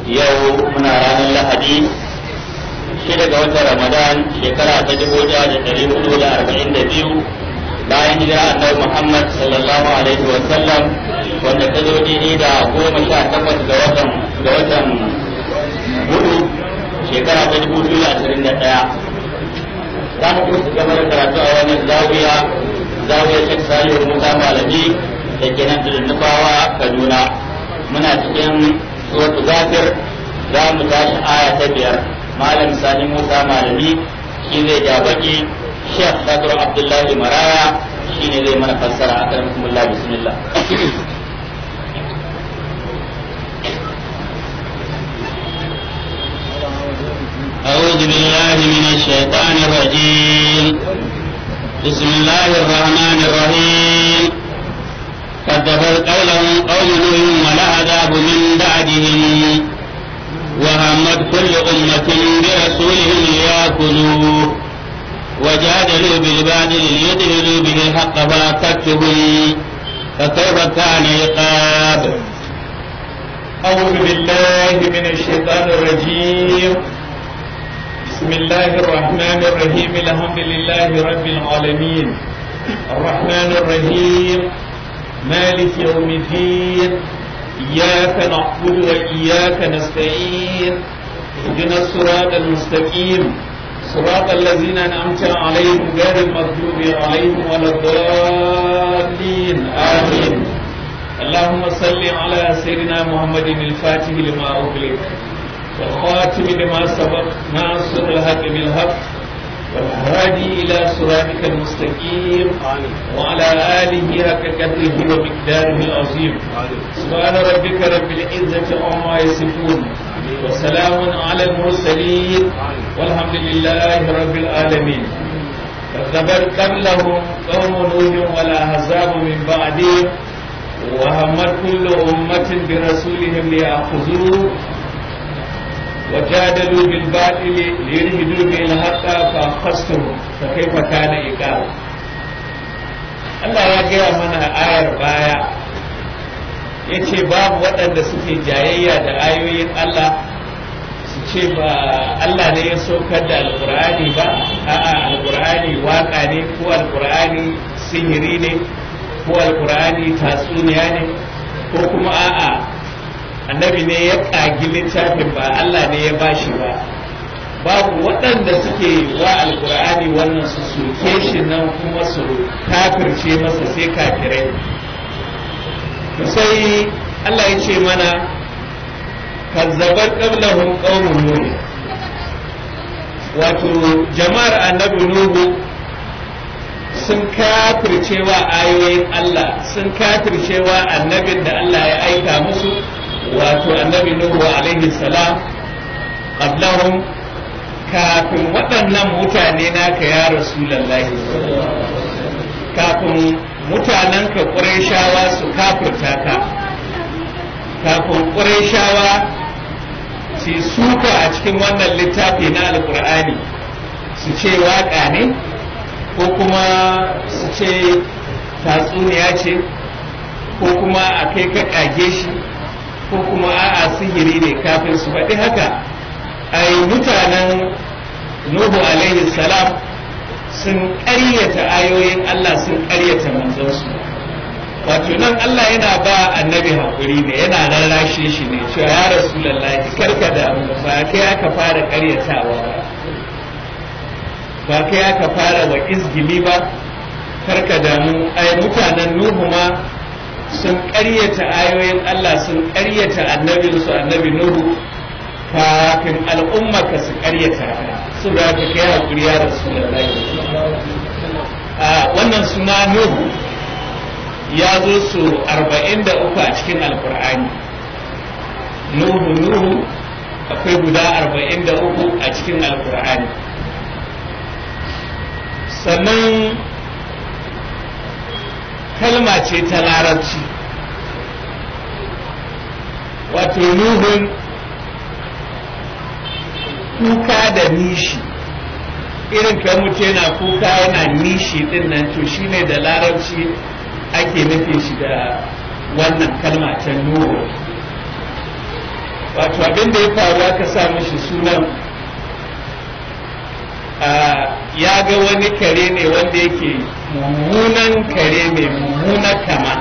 yau muna ranar lahadi shida ga watan ramadan shekara ta dubu ɗaya da ɗari hudu da arba'in da biyu bayan hijira annabi muhammad sallallahu alaihi wa sallam wanda ta zo daidai da goma sha takwas ga watan ga watan hudu shekara ta dubu biyu da ashirin da ɗaya za mu kusa gaba da karatu a wannan zawiya zawiya shek salihu musa malami da ke nan da nufawa kaduna muna cikin suratul zafir za mu tashi aya ta biyar malam sani musa malami shi zai ja baki shek sadr abdullahi maraya shi ne zai mana fassara a kan bismillah bismillah أعوذ بالله من الشيطان الرجيم بسم الله الرحمن الرحيم كذبت قولهم قوم نوح والعذاب من بعدهم وهمت كل أمة برسولهم ليأكلوه وجادلوا بالباطل ليدهلوا به الحق فأكدتهم فكيف كان عقاب أعوذ بالله من الشيطان الرجيم بسم الله الرحمن الرحيم الحمد لله رب العالمين الرحمن الرحيم مالك يوم الدين إياك نعبد وإياك نستعين اهدنا الصراط المستقيم صراط الذين أنعمت عليهم غير المغضوب عليهم ولا الضالين آمين اللهم صل على سيدنا محمد الفاتح لما أغلق والخاتم لما سبق ناصر الحق بالحق والهادي إلى صراطك المستقيم وعلى آله حق قدره ومقداره العظيم سبحان ربك رب العزة عما يصفون وسلام على المرسلين والحمد لله رب العالمين كذبت قبلهم قوم نوح والأحزاب من بعدهم وهمت كل أمة برسولهم ليأخذوه وجادلوا بالباطل ليرهدوا به الحق فأخذتهم فكيف كان إقاب Allah ya gaya mana ayar baya ya ce babu waɗanda suke jayayya da ayoyin Allah su ce ba Allah ne ya saukar da alkur'ani ba a'a alkur'ani waka ne ko alkur'ani sihiri ne ko alkur'ani tatsuniya ne ko kuma a'a annabi ne ya ƙagi littafin ba Allah ne ya bashi ba babu waɗanda suke wa alkur'ani wannan su soke shi nan kuma su kafirce masa sai kafirai sai Allah ya ce mana kazzabar qablahum qaumun nuh wato jama'ar annabi nuhu sun kafircewa ayoyin Allah sun kafircewa annabin da Allah ya aika musu wato annabi Nuhu alaihi salam qablahum kafin waɗannan mutane naka ya rasulullahi kafin mutanen ka ƙurayshawa su kafirta ka kafin ƙurayshawa su suka a cikin wannan littafi na alƙur'ani su ce waƙa ne ko kuma su ce tatsuniya ce ko kuma a kai ka ƙage shi ko kuma a'a sihiri ne kafin su faɗi haka ai mutanen nuhu alaihi salam sun ƙaryata ayoyin Allah sun ƙaryata manzansu wato nan Allah yana ba annabi haƙuri ne yana rarrashe shi ne cewa ya rasulullahi karka da ba kai aka fara ƙaryatawa ba ba kai aka fara wa izgili ba karka damu ai mutanen nuhu ma sun ƙaryata ayoyin Allah sun ƙaryata annabinsu annabi Nuhu kafin al'umma ka su ƙaryata su da ka kai haƙuri ya rasu da a wannan suna Nuhu ya zo su arba'in da uku a cikin alkur'ani Nuhu Nuhu akwai guda arba'in da uku a cikin alkur'ani sannan kalma ce ta larabci wato nuhun kuka da nishi irin kan mutu yana kuka yana nishi din nan to shine da larabci ake nufi shi da wannan kalma ta nuhu wato abin da ya faru aka sa mishi sunan ya ga wani kare ne wanda yake mummunan kare mai mummunan kama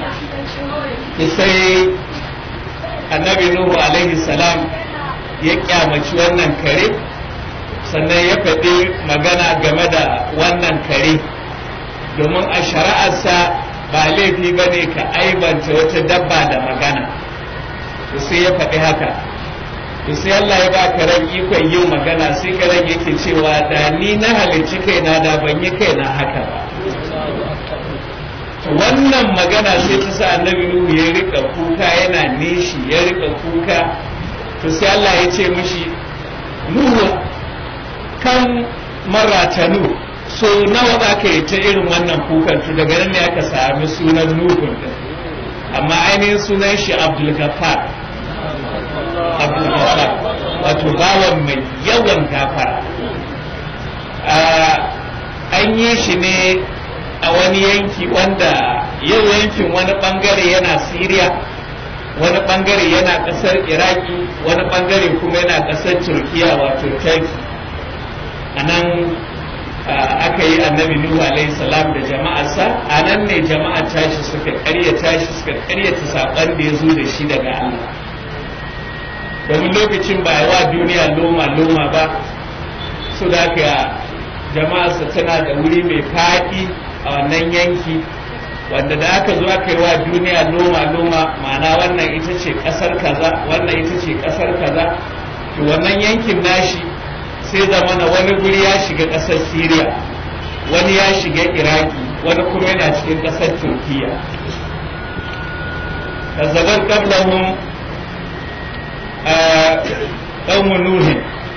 sai annabi nuhu alaihi salam ya kyamaci wannan kare sannan ya faɗi magana game da wannan kare domin a shari'arsa ba laifi ba ne ka aibanta wata dabba da magana sai ya faɗi haka to sai Allah ya ba karen ikon yin magana sai karen yake cewa da ni na halicci kaina da ban yi kaina haka ba wannan magana sai ta sa annabi Nuhu ya rika kuka yana nishi ya rika kuka to sai Allah ya ce mishi Nuhu kan maratanu so nawa za ka yi ta irin wannan kukan to daga nan ne aka sami sunan Nuhu amma ainihin sunan shi Abdul Ghaffar abdulgafar wato bawan mai yawan gafara an yi shi ne a wani yanki wanda yau yankin wani bangare yana siriya wani bangare yana kasar iraki wani bangare kuma yana kasar turkiya wato turkey a nan aka yi annabi nuhu alaihi salam da jama'arsa a nan ne jama'a tashi suka karyata shi suka karyata saƙon da ya zo da shi daga allah domin lokacin ba wa duniya loma-loma ba su da ka jama'arsa tana da wuri mai faɗi a wannan yanki wanda da aka zo aka yi wa duniya loma-loma ma'ana wannan ita ce ƙasar kaza wannan ita ce ƙasar kaza to wannan yankin nashi sai zamana wani guri ya shiga ƙasar syria wani ya shiga iraki wani kuma yana cikin ƙasar turkiya kazzabar qablahum ɗaumu nuhin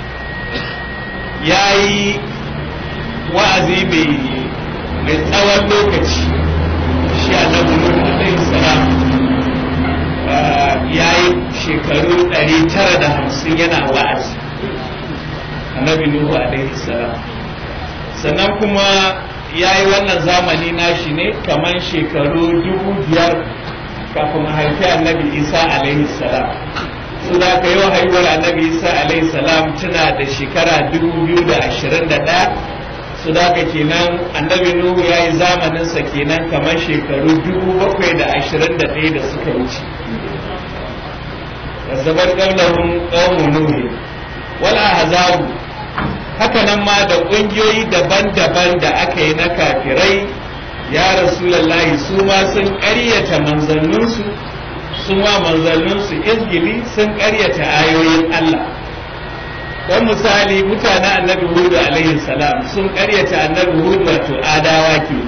ya yi wa'azi mai tsawon lokaci shi a nuhu alaihi salam ya yi shekaru 950 yana wa'azi annabi nuhu alaihi salam sannan kuma ya yi wannan zamani nashi ne kamar shekaru dubu biyar kafin haifi annabi isa alaihi salam su da ka yi haihuwar annabi isa alaihi salam tana da shekara 2021 su da ka kenan annabi nuhu ya yi zamaninsa kenan kamar shekaru 721 da suka wuce zabar ƙaunahun ƙaunin nuhu wala hazabu haka nan ma da ƙungiyoyi daban-daban da aka yi na kafirai ya rasulallahi su ma sun ƙaryata manzanninsu sun wa manzanninsu izgili sun karyata ayoyin Allah don misali mutanen annabi hudu alaihi salam sun karyata annabi hudu wato adawa ke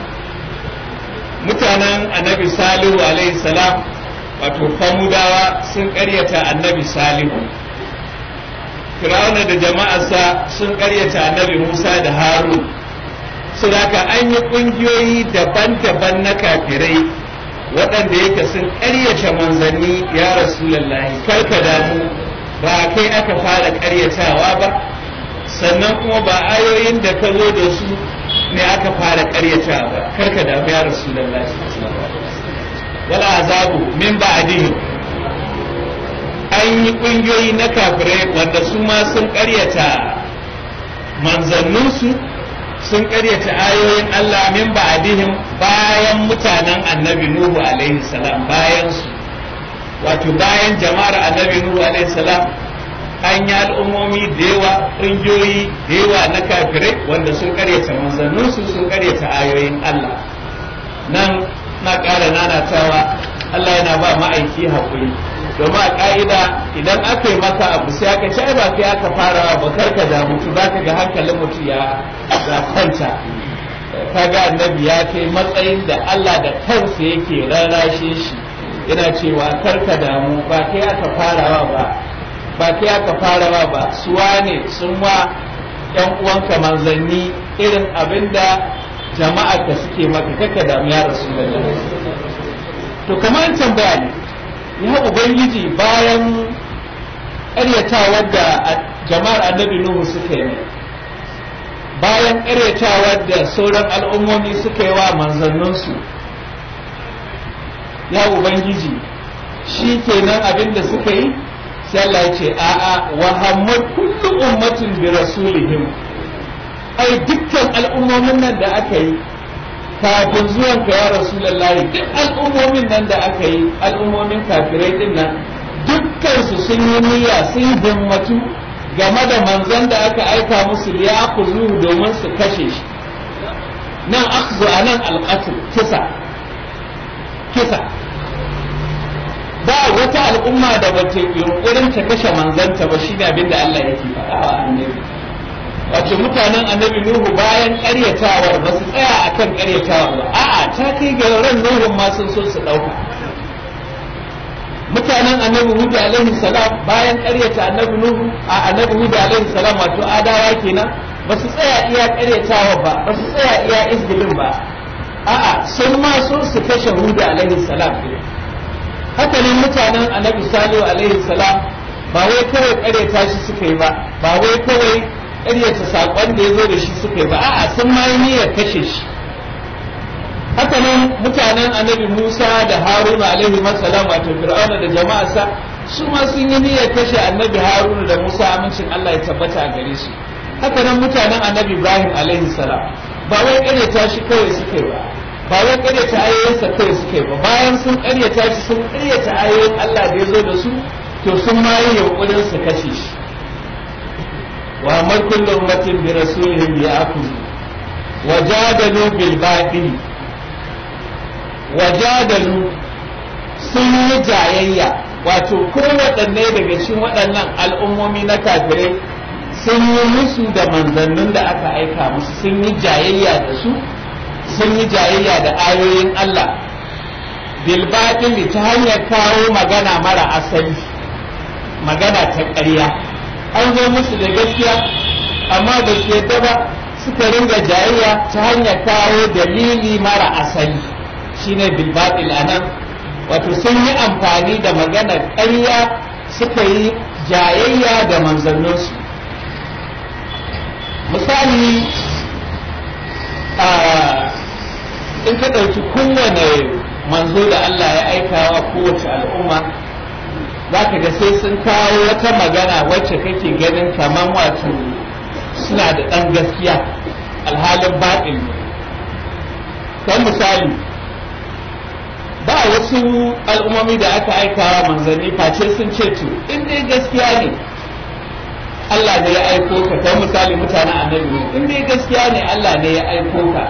mutanen annabi salihu alaihi salam wato famudawa sun karyata annabi salihu firawuna da jama'arsa sun karyata annabi musa da harun su an yi ƙungiyoyi daban-daban na kafirai waɗanda yake sun ƙaryata manzanni ya rasulallahi karka damu ba kai aka fara ƙaryatawa ba sannan kuma ba ayoyin da ka zo da su ne aka fara ƙaryatawa ba karka damu ya rasulallahi wala azabu min ba'dihim an yi ƙungiyoyi na kafirai wanda su ma sun ƙaryata manzanninsu sun karyata ayoyin Allah min ba'dihim bayan mutanen annabi Nuhu alaihi salam bayan su wato bayan jama'ar annabi Nuhu alaihi salam an yi al'ummomi da yawa ƙungiyoyi da yawa na kafirai wanda sun karyata manzanninsu sun karyata ayoyin Allah nan na ƙara nanatawa Allah yana ba ma'aiki haƙuri domin a ƙa'ida idan aka yi maka abu sai aka ci ba kai aka fara ba karka da mutu za ka ga hankalin mutu ya kwanta kaga annabi ya kai matsayin da Allah da kansa yake rarrashe shi yana cewa karka damu ba kai aka farawa ba ba kai aka farawa ba suwa ne sun wa yan uwanka manzanni irin abinda jama'a ka suke maka kaka damu ya rasu to kamar tambaya ne ya ubangiji bayan ƙaryatawar da jama'ar annabi nuhu suka yi bayan ƙaryatawar da sauran al'ummomi suka yi wa manzanninsu ya ubangiji shi kenan abin da suka yi sai Allah ya ce a'a wa hammad kullu ummatin bi rasulihim ai dukkan al'ummomin nan da aka yi kafin zuwan ka ya rasulullahi duk al'ummomin nan da aka yi al'ummomin kafirai din nan dukkan su sun yi niyya sun himmatu game da manzon da aka aika musu ya zuhu domin su kashe shi nan akhzu anan alqatl kisa kisa ba wata al'umma da bace yunkurin ta kashe manzanta ba shine abin da Allah yake faɗa wa annabi wato mutanen annabi Nuhu bayan ƙaryatawar ba su tsaya akan ƙaryatawar ba a'a ta kai ga ran Nuhu ma sun so su ɗauka mutanen annabi Hud alaihi salam bayan ƙaryata annabi Nuhu a annabi Hud alaihi salam wato adawa kenan ba su tsaya iya ƙaryatawa ba ba su tsaya iya izgilin ba a'a sun ma so su kashe Hud alaihi salam haka ne mutanen annabi Salihu alaihi salam ba wai kawai ƙaryata shi suka yi ba ba wai kawai ƙaryata saƙon da ya zo da shi suka yi ba a'a sun ma yi niyyar kashe shi haka nan mutanen annabi Musa da Haruna alaihi salam wato Fir'auna da jama'arsa su ma sun yi niyyar kashe annabi Haruna da Musa amincin Allah ya tabbata a gare su haka nan mutanen annabi Ibrahim alaihi salam ba wai ƙaryata shi kawai suka yi ba ba wai ƙaryata ayoyinsa kawai suka yi ba bayan sun ƙaryata shi sun ƙaryata ayoyin Allah da ya zo da su to sun ma yi yunƙurin su kashe shi wa amar kullu ummatin bi rasulihim ya'khudhu wajadalu bil batil wajadalu sun yi jayayya wato kowaɗanne daga cikin waɗannan al'ummomi na kafirai sun yi musu da manzannin da aka aika musu sun yi jayayya da su sun yi jayayya da ayoyin Allah bilbaɗin ta hanyar kawo magana mara asali magana ta ƙarya an zo musu da gaskiya amma ba su yadda ba suka ringa jayayya ta hanyar kawo dalili mara asali shine bilbaɗil a nan wato sun yi amfani da maganar ƙarya suka yi jayayya da manzanninsu misali in ka ɗauki kowane manzo da Allah ya aika wa kowace al'umma za ka ga sai sun kawo wata magana wacce kake ganin kamar wato suna da ɗan gaskiya alhalin baɗin kan misali ba wasu al'ummomi da aka aika wa manzanni face sun ce to in dai gaskiya ne Allah ne ya aiko ka kan misali mutanen annabi in dai gaskiya ne Allah ne ya aiko ka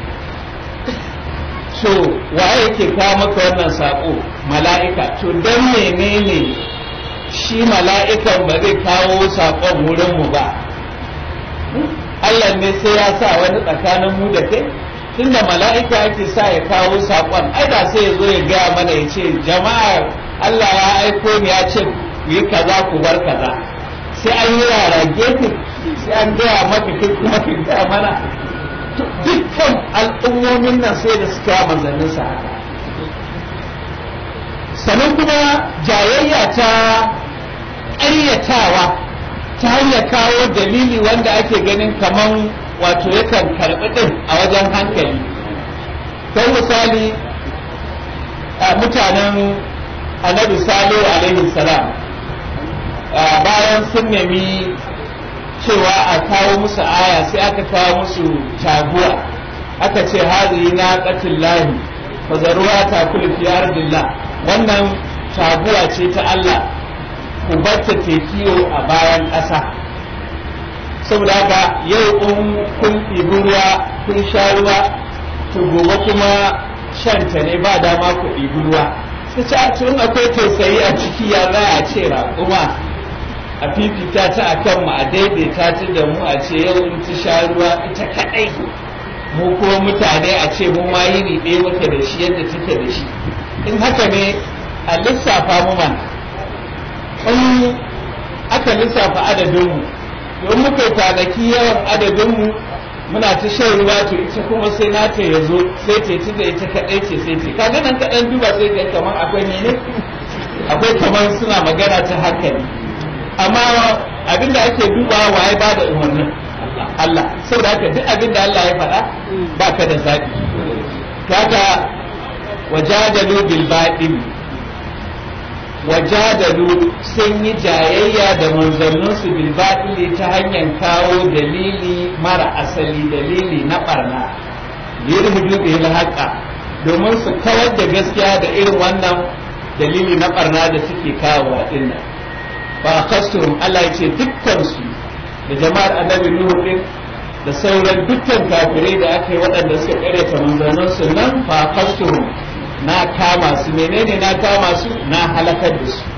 so waye yake kawo maka wannan sako mala'ika to dan menene shi mala'ikan ba zai kawo sakon wurin mu ba Allah ne sai ya sa wani tsakanin mu da kai tunda mala'ika yake sa ya kawo sakon ai da sai ya zo ya gaya mana ya ce jama'ar Allah ya aiko ni ya ce ku yi kaza ku bar kaza sai an yi rara gefe sai an gaya maka kai kuma ka gaya mana dukkan al'ummomin nan sai da suka manzannin sa haka sannan kuma jayayya ta ƙaryatawa ta hanyar kawo dalili wanda ake ganin kaman wato yakan karɓi ɗin a wajen hankali kai misali mutanen annabi salihu alaihi salam bayan sun nemi cewa a kawo musu aya sai aka kawo musu taguwa aka ce hazihi na qatil lahi fazaruwa ta kullu fi ardillah wannan taguwa ce ta Allah ku batta kiyo a bayan ƙasa saboda haka yau in kun ɗibi ruwa kun sha ruwa to gobe kuma shanta ne ba dama ku ɗibi ruwa sai ce a tun akwai tausayi a ciki ya za a ce raƙuma a fifita ta a kan mu a daidaita ta da mu a ce yau in ta sha ruwa ita kaɗai mu kuma mutane a ce mu ma yini ɗaya muke da shi yadda take da shi in haka ne a lissafa mu man in aka lissafa adadinmu don muka yi kwanaki yawan adadinmu muna ta shan ruwa to ita kuma sai nata ya zo sai ta ci da ita kaɗai ce sai ce kaga nan kaɗan duba sai ga kamar akwai ne akwai kamar suna magana ta hankali amma abinda ake dubawa waye ba da umarnin Allah saboda haka duk abinda Allah ya faɗa ba ka da zaɓi kaga wajadalu bil batil wajadalu sun yi jayayya da manzanninsu bil batili ta hanyar kawo dalili mara asali dalili na barna yirhudu bil haqa domin su kawar da gaskiya da irin wannan dalili na barna da suke kawo wa dinnan fa kasturum Allah ya ce dukkan su da jama'ar annabi Nuhu din da sauran dukkan kafirai da aka yi waɗanda suka karyata manzanninsu nan fa kasturum na kama su menene na kama su na halakar da su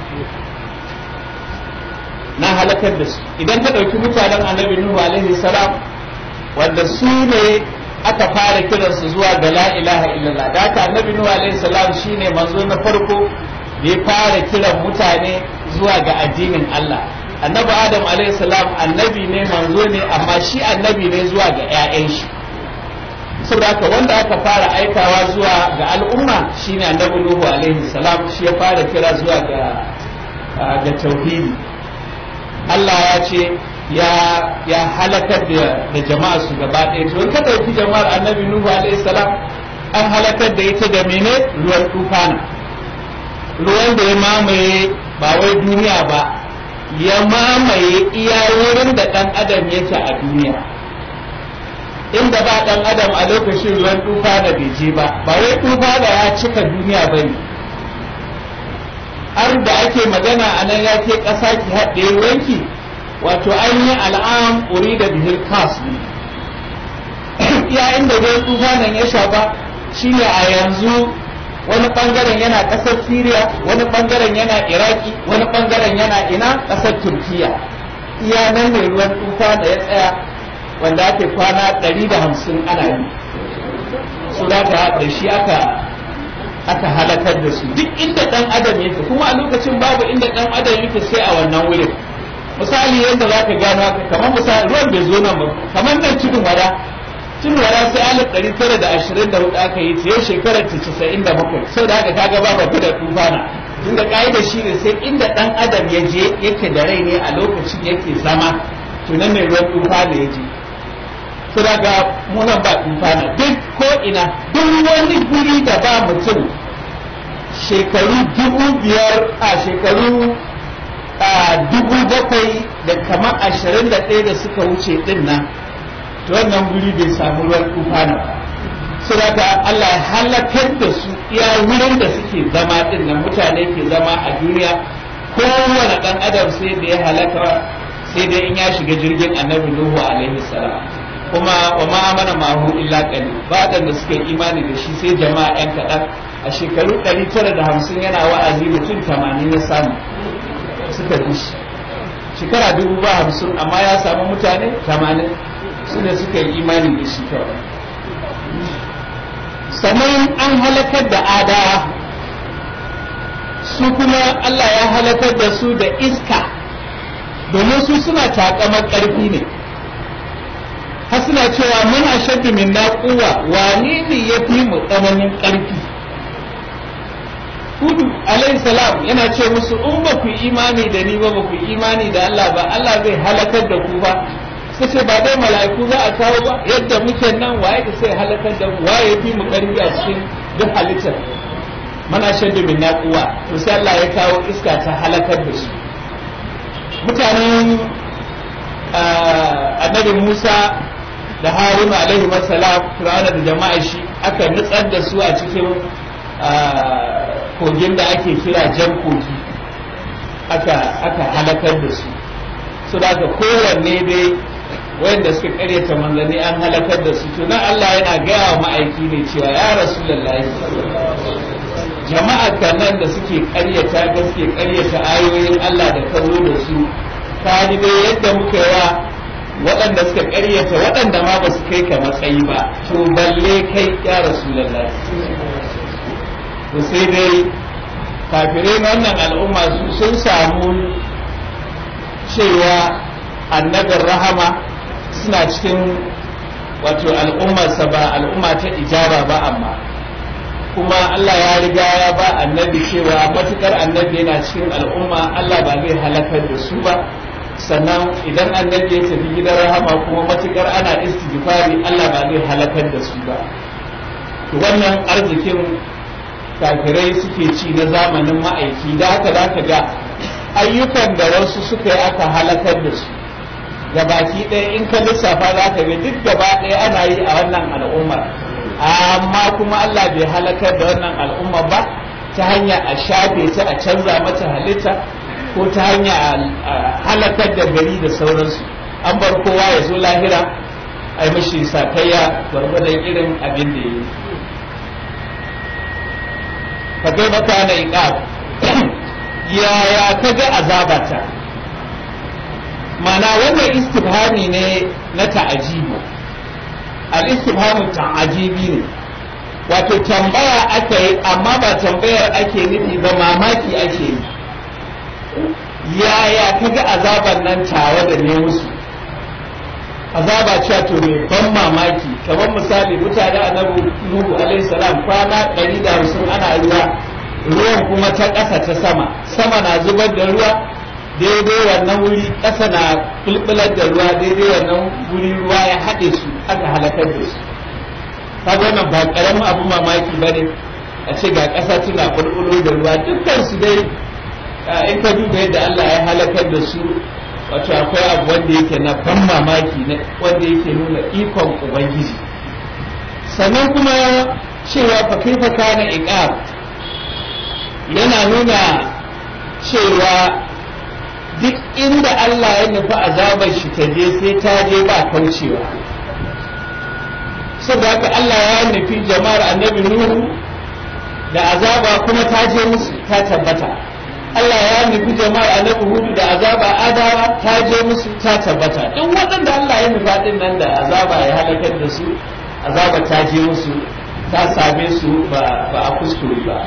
na halakar da su idan ka ɗauki mutanen annabi nuhu alaihi salam wanda su ne aka fara kiransu zuwa ga la ilaha illallah da haka annabi nuhu alaihi salam shine manzo na farko da ya fara kiran mutane zuwa ga addinin Allah annabi adam alaihi salam annabi ne manzo ne amma shi annabi ne zuwa ga 'ya'yan shi saboda haka wanda aka fara aikawa zuwa ga al'umma shine annabi nuhu alaihi salam shi ya fara kira zuwa ga ga tauhidi Allah ya ce ya ya halakar da da jama'a su gaba ɗaya to in ka ɗauki jama'ar annabi nuhu alaihi salam an halakar da ita da mene ruwan tufana ruwan da ya mamaye ba wai duniya ba ya mamaye iya wurin da ɗan adam yake a duniya inda ba dan adam a lokacin ruwan tufa da bai je ba ba wai tufa da ya cika duniya ba ne har da ake magana a nan ya ke ƙasa ki haɗe ruwanki wato an yi al'am uri da bihil kas ne iya inda ruwan tufa nan ya shafa shine a yanzu wani bangaren yana ƙasar Siriya wani bangaren yana Iraki wani bangaren yana ina ƙasar Turkiya iya nan ne ruwan tufa da ya tsaya wanda ake kwana ɗari da hamsin ana yi su da da shi aka aka halakar da su duk inda ɗan adam yake kuma a lokacin babu inda ɗan adam yake sai a wannan wurin misali yadda za ka gano haka kamar misali ruwan bai zo nan ba kamar nan cikin wada cikin wada sai alif ɗari tara da ashirin da hudu aka yi ta yau shekarar ta casa'in da bakwai sau da haka kaga ba babu da tufana tunda ƙa'idar shi ne sai inda ɗan adam ya je yake da rai ne a lokacin yake zama tunan ne ruwan tufana ya je su daga munan ba tufana duk ko ina duk wani guri da ba mutum shekaru dubu biyar a shekaru a dubu bakwai da kamar ashirin da ɗaya da suka wuce ɗin nan to wannan guri bai samu ruwan tufana ba su daga Allah ya halakar da su iya wurin da suke zama ɗin nan mutane ke zama a duniya kowane ɗan adam sai da ya halaka sai dai in ya shiga jirgin annabi Nuhu alaihi salam kuma wa ma amana mahu illa qali ba da suka yi imani da shi sai jama'a yan kaɗan a shekaru 950 yana wa'azi mutum 80 ya samu suka bi shi shekara dubu ba hamsin amma ya samu mutane 80 su ne suka yi imani da shi kawai sannan an halakar da adawa su kuma Allah ya halakar da su da iska domin su suna takamar ƙarfi ne har suna cewa mun ashaddu min na kuwa wane ne ya fi mu tsananin ƙarfi hudu alayhi salam yana ce musu in ba ku imani da ni ba ba ku imani da Allah ba Allah zai halakar da ku ba sai ce ba dai mala'iku za a kawo ba yadda muke nan waye da sai halakar da mu waye fi mu ƙarfi a cikin duk halittar mana shaddu min na kuwa to sai Allah ya kawo iska ta halakar da su mutanen annabi Musa da haruna alaihi salam fir'auna da jama'a shi aka nutsar da su a cikin kogin da ake kira jan kogi aka aka halakar da su su da kowanne dai wayanda suka karyata manzanni an halakar da su to nan Allah yana gaya wa ma'aiki ne cewa ya rasulullahi jama'a nan da suke karyata da suke karyata ayoyin Allah da ka da su ka dai yadda muka yi wa waɗanda suka ƙaryata waɗanda ma ba su kai ka matsayi ba to balle kai ya rasulallah to sai dai kafirai na wannan al'umma su sun samu cewa annabin rahama suna cikin wato al'ummarsa ba al'umma ta ijaba ba amma kuma Allah ya riga ya ba annabi cewa matukar annabi yana cikin al'umma Allah ba zai halakar da su ba sannan idan annabi ya tafi gidan rahama kuma matukar ana istighfari Allah ba zai halakar da su ba to wannan arzikin kafirai suke ci na zamanin ma'aiki da haka za ka ga ayyukan da wasu suka yi aka halakar da su baki ɗaya in ka lissafa za ka ga duk gaba ɗaya ana yi a wannan al'ummar amma kuma Allah bai halakar da wannan al'ummar ba ta hanya a shafe ta a canza mata halitta ko ta hanya a halakar da gari da sauransu an bar kowa ya zo lahira a yi mashi sakayya gwargwadon irin abin da ya yi ka kai maka na iqab yaya ka ga azabata mana wannan istifhami ne na ta'ajibi al-istifhamu ta'ajibi ne wato tambaya aka yi amma ba tambayar ake nufi ba mamaki ake yi yaya kaga azaban nan tawa da ne musu azaba cewa to mai ban mamaki kamar misali mutane annabi nuhu alaihi salam kwana 150 ana ruwa ruwan kuma ta ƙasa ta sama sama na zubar da ruwa daidai wannan wuri ƙasa na bulbular da ruwa daidai wannan wuri ruwa ya haɗe su aka halakar da su kaga wannan ba ƙaramin abu mamaki ba ne a ce ga ƙasa tana bulbulo da ruwa dukkan su dai in ka duba yadda Allah ya halakar da su wato akwai abu wanda yake na ban mamaki wanda yake nuna ikon ubangiji sannan kuma cewa fa kaifa kana iqab yana nuna cewa duk inda Allah ya nufi azabar shi ta je sai ta je ba kaucewa saboda haka Allah ya nufi jama'ar annabi Nuhu da azaba kuma ta je musu ta tabbata Allah ya nufi jama'ar annabi Hudu da azaba adawa ta je musu ta tabbata duk waɗanda Allah ya nufa din nan da azaba ya halakar da su azaba ta je musu ta same su ba a kuskure ba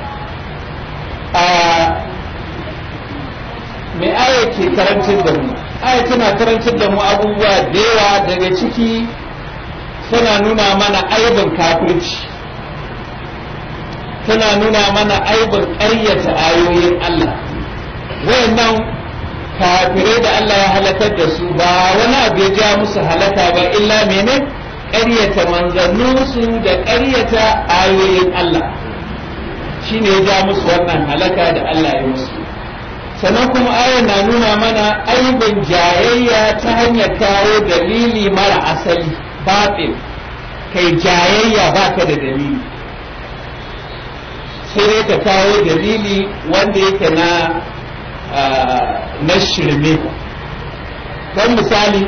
mai aya ke karantar da mu aya tana karantar da mu abubuwa da yawa daga ciki tana nuna mana aibin kafirci tana nuna mana aibin ƙaryata ayoyin Allah wayannan kafirai da Allah ya halakar da su ba wani abu ya ja musu halaka ba illa mene ƙaryata manzanninsu da ƙaryata ayoyin Allah shine ya ja musu wannan halaka da Allah ya musu sannan kuma ayar na nuna mana aibin jayayya ta hanyar kawo dalili mara asali batil kai jayayya baka da dalili sai dai ka kawo dalili wanda yake na na shirme don misali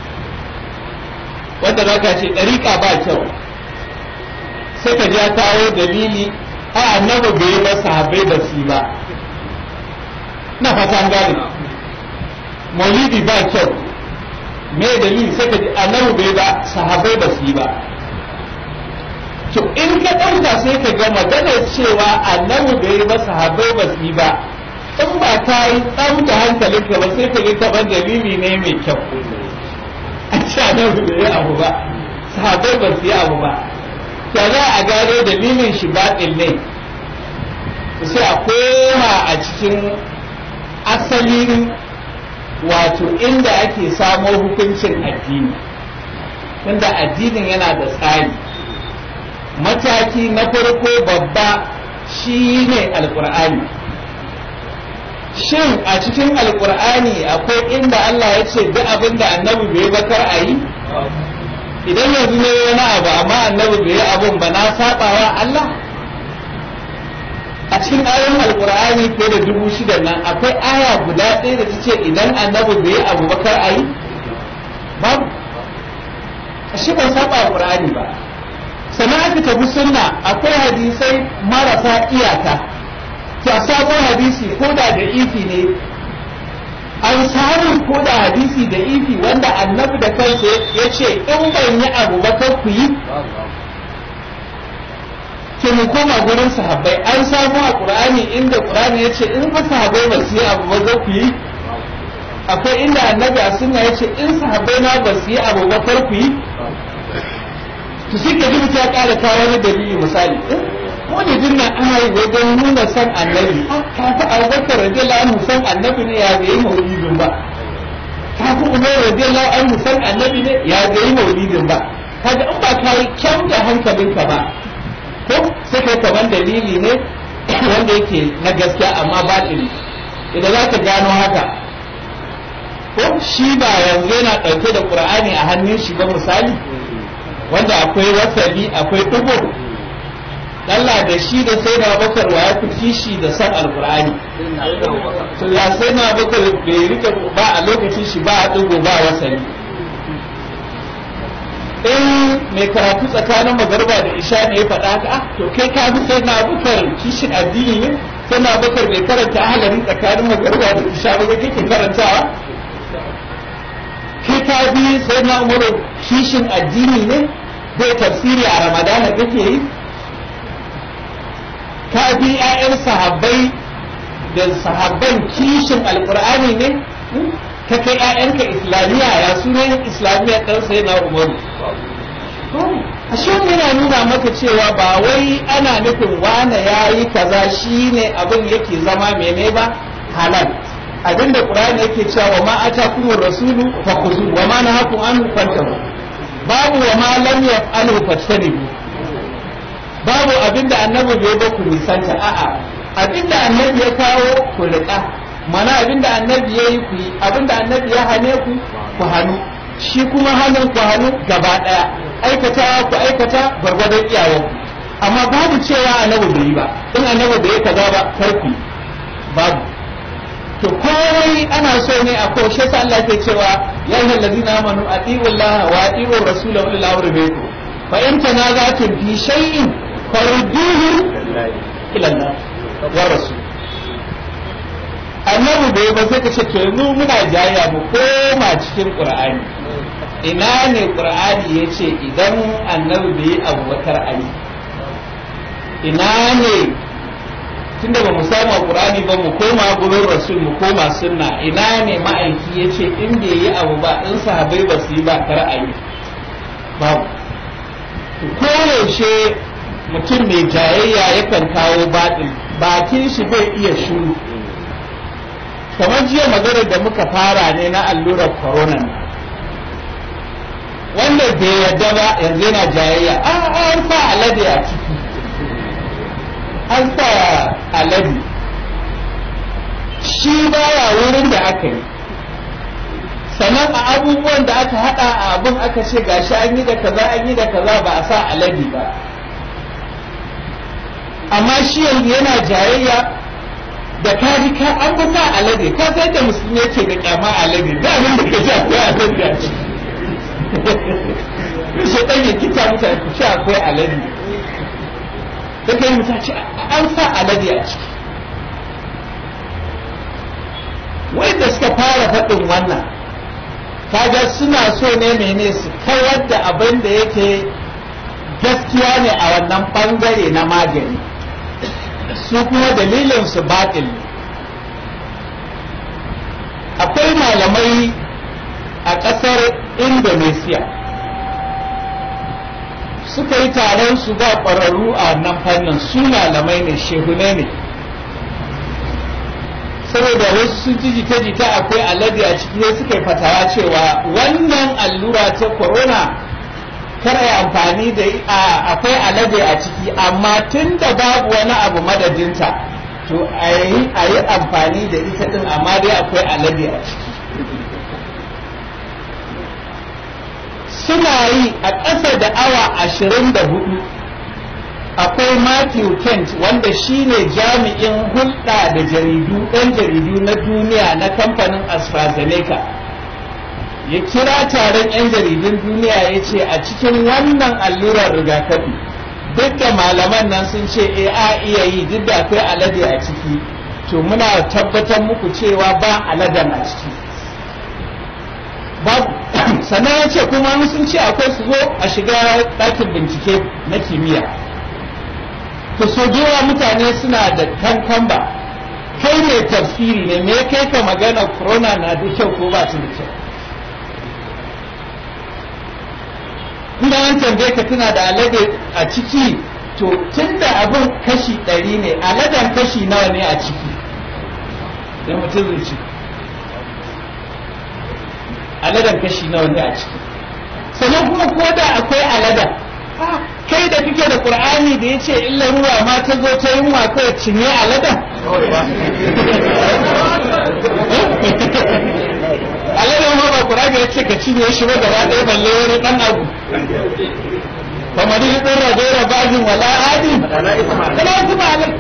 wanda za ka ce ɗariƙa ba kyau sai ka ja kawo dalili a annabi bai ba sahabbai ba su ba na fatan gane maulidi ba kyau me dalili sai ka ji annabi bai ba sahabbai ba su yi ba to in ka ɗauka sai ka ga maganar cewa annabi bai yi ba sahabbai ba su yi ba in ba ka yi tsamta hankalinka ba sai ka ga kamar dalili ne mai kyau a ce annabi bai yi abu ba sahabbai ba su yi abu ba ya za a gano dalilin shi baɗin ne sai a koma a cikin asalin wato inda ake samo hukuncin addini tunda addinin yana da tsari mataki na farko babba shi ne alkur'ani shin a cikin alkur'ani akwai inda Allah ya ce duk abin da annabi bai bakar a yi idan yanzu ne wani abu amma annabi bai yi abun ba na sabawa Allah a cikin ayoyin alkur'ani ko da dubu shida nan akwai aya guda ɗaya da ta ce idan annabi bai yi abu bakar a yi babu shi ban saba alkur'ani ba sannan aka tafi sunna akwai hadisai marasa iyaka to a sabon hadisi ko da da ifi ne an samu ko da hadisi da ifi wanda annabi da kansa ya ce in ban yi abu ba kar ku yi ke mu koma gurin sahabbai an samu a qur'ani inda qur'ani ya ce in ba sahabbai ba su yi abu ba za ku yi akwai inda annabi a sunna ya ce in sahabbai na ba su yi abu ba kar ku yi to sai ka ji ta kara kawo wani dalili misali wani dinna ana yi wajen nuna san annabi ka fi abubakar radiyallahu anhu san annabi ne ya bai maulidin ba ka fi umar radiyallahu anhu san annabi ne ya bai maulidin ba kaga in ba ka yi kyau da hankalinka ba ko sai kai kamar dalili ne wanda yake na gaskiya amma batili idan za ka gano haka ko shi ba yanzu yana ɗauke da ƙur'ani a hannun shi ba misali wanda akwai wasali akwai ɗigo Allah da shi da sai na bakar wa ya fi kishi da san alƙur'ani to ya sai na bakar bai rike ba a lokacin shi ba a ɗigo ba wasali in mai karatu tsakanin magarba da isha ne ya faɗa haka ah to kai ka bi sai na bakar kishin addini ne sai na bakar bai karanta ahalari tsakanin magarba da isha ba kake karantawa kai ka bi sai na umaru kishin addini ne bai tafsiri a ramadana kake yi ka bi 'ya'yan sahabbai da sahabban kishin alkur'ani ne ka kai 'ya'yanka islamiyya ya sunan islamiyya ɗan sai na umaru a shi yana nuna maka cewa ba wai ana nufin wane ya yi kaza shi ne abin yake zama mene ba halal abinda qur'ani yake cewa wa ma atakumur rasulu fakhuzu wa ma nahakum an fantahu babu wa ma lam yaf'alu fajtanibu babu abinda annabi bai ba ku nisanta a'a abinda annabi ya kawo ku riƙa mana abinda annabi ya yi ku yi abinda annabi ya hane ku ku hannu shi kuma hannun ku hannu gaba ɗaya aikata ku aikata gwargwadon iyayen amma babu cewa annabi bai yi ba in annabi bai yi kaza ba kar ku babu to komai ana so ne a ko shi Allah ke cewa ya ayyuhal ladina amanu atiiu Allah wa atiiu rasulahu ulil amri minkum fa in tanaza'tum fi shay'in farudduhu ila Allah wa rasul annabi bai ba sai ka ce to yanzu muna jayya mu koma cikin qur'ani ina ne qur'ani yace idan annabi bai abu bakar ali ina ne tunda ba mu samu qur'ani ba mu koma gurin rasul mu koma sunna ina ne ma'aiki yace in bai yi abu ba in sahabbai ba su yi ba kar a yi babu koyaushe mutum mai jayayya yakan kawo baɗin bakin shi bai iya shuru kamar jiya maganar da muka fara ne na allurar corona wanda bai yadda ba yanzu yana jayayya an sa alade a ciki an sa alade shi baya wurin da aka yi sannan a abubuwan da aka hada a abin aka ce gashi an yi da kaza an yi da kaza ba a sa alade ba amma shi yanzu yana jayayya da ka ji ka an fi sa alade ka sai da musulmi yake da kyama alade da abin da ka ji akwai alade a ciki shi ɗan ya kita mutane ku ce akwai alade da kai mutane ce an sa alade a ciki wanda suka fara faɗin wannan kaga suna so ne mene su kawar da abin da yake gaskiya ne a wannan bangare na magani su kuma dalilin su batil akwai malamai a ƙasar indonesia suka yi taron su ba ƙwararru a wannan fannin su malamai ne shehune ne saboda wasu sun ji jita-jita akwai alade a ciki sai suka yi fatawa cewa wannan allura ta corona kar a amfani da akwai alade a ciki amma tun da babu wani abu madadinta to a yi amfani da ita din amma dai akwai alade a ciki suna yi a ƙasa da awa ashirin da hudu akwai Matthew Kent wanda shi ne jami'in hulɗa da jaridu ɗan jaridu na duniya na kamfanin AstraZeneca ya kira taron 'yan jaridun duniya ya ce a cikin wannan allurar rigakafi duk da malaman nan sun ce e a iya yi duk da akwai alade a ciki to muna tabbatar muku cewa ba aladen a ciki babu sannan ya ce kuma sun ce akwai su zo a shiga ɗakin bincike na kimiyya to so yawa mutane suna da kankamba kai ne tafsiri ne me kai ka magana corona na da kyau ko ba ta da kyau inda an tambaye ka tana da alade a ciki to tun da abin kashi ɗari ne aladen kashi nawa ne a ciki da mutum zai ci aladen kashi nawa ne a ciki sannan kuma ko da akwai aladen kai da kake da qur'ani da yace illa ruwa ma ta zo ta yunwa kai cinye aladan aladan ma ba qur'ani yace ka cinye shi ba gaba ɗaya balle wani dan abu kamar yi ɗin rajera bajin wala adi kana kuma alai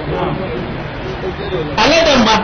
aladan ma